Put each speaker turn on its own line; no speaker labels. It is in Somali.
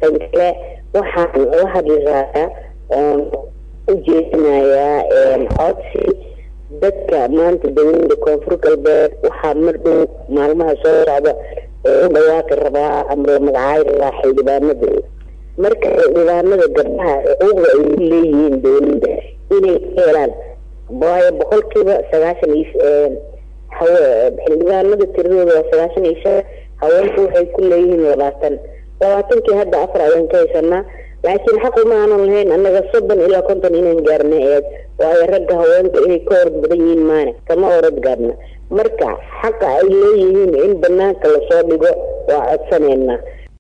tan kale waxaan la hadlirayaa oon u jeedinayaa codsi dadka maanta dawlada koonfur galbeed waxaa mar dhow maalmaha soo socda oo u dhawaaqi rabaa ama la magacaabi rabaa xildhibaanadooda marka xildhibaanada gabdhaha xuquuqda ay ku leeyihiin dawladda inay ka helaan waayo boqolkiiba sagaashan iyo hawe xildhibaanada tiradooda waa sagaashan iyo shan haweenku waxay ku leeyihiin labaatan labaatankii hadda afar ayaan ka haysanaa laakiin xaq uma aanan lahayn annaga soddon ilaa konton inaan gaarna eed waayo ragga haweenka inay ka orod badan yihiin maane kama orod gaarna marka xaqa ay leeyihiin in banaanka lasoo dhigo waa codsaneynaa